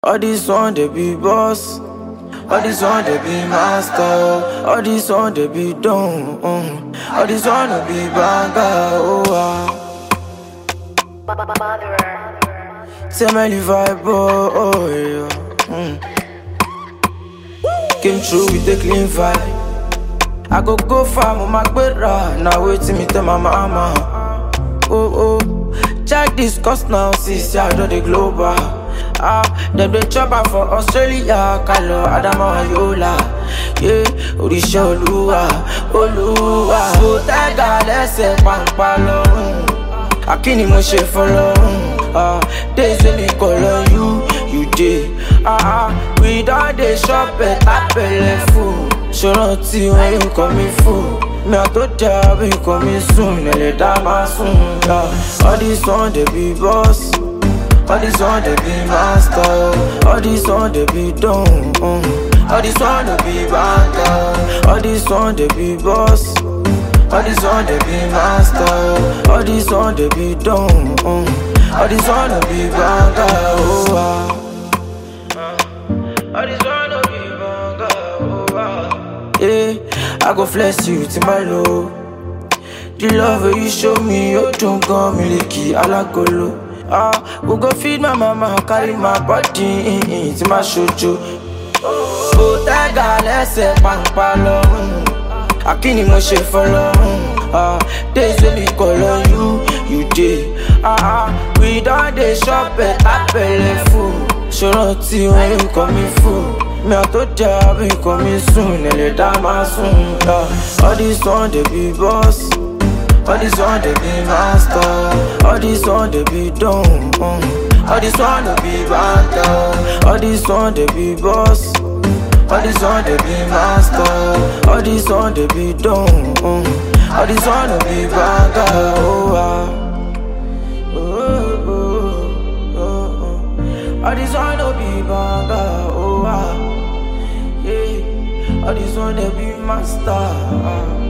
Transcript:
All this one they be boss. All this one they be master. All this one they be done. Uh. All this one they be banger. Oh ah. Tell me the vibe. Oh, oh yeah. Mm. Came through with a clean vibe. I go go far, my gbera. Now wait till me tell my mama. Oh oh. Check this cost now, sis. I do the global. Ah, dem dey chop am for Australia, Kalo, Adama, Yola. Yeah, Oríṣẹ́ Olúwa, Olúwa. Mo tẹ́gà lẹ́sẹ̀ pàǹpà lọ́rùn. Akíni mo ṣe fọlọ́run. Ah, days wey me call on you, you dey. Ah, ah, we don dey chop better belle full. Ṣòrántí wọn yóò kọ́ mi fún. Mi à tó jà bí kò mi sùn, ẹ̀lẹ́ dá máa sùn. Ah, all this one dey be boss. All this one they be master, all this one they be done. Uh. All this one they be banker, all this one they be boss. All this one they be master, all this one they be done. Uh. All this one they be banker, oh ah. All this one they be banker, oh ah. Yeah, I go flex you to my low. The love wey you show me, you don't go miliki alagolo. Ah, we go feed my mama, carry my body to my shoujo. Ó tẹ́gà lẹ́sẹ̀ pàǹpà lọ́rùn. Akíni mo ṣe fọlọ́run. Ah, days wey me call on you, you dey. Ah, ah, we don dey chop better belle full. Ṣòrántí wọn yóò kọ́ mi fún. Mi à tó jà bí kò mi sùn, ẹ̀lẹ́ dá máa sùn. Ah, all this one dey be boss. All this one they be master, all this one they be done. Uh. All this one they be banter, all this one they be boss. All this one they be master, all this one they be done. Uh. All this one they be banter, oh ah. Oh, oh, oh, oh. All this one they be banter, oh ah. Yeah. All this one they be master. Uh.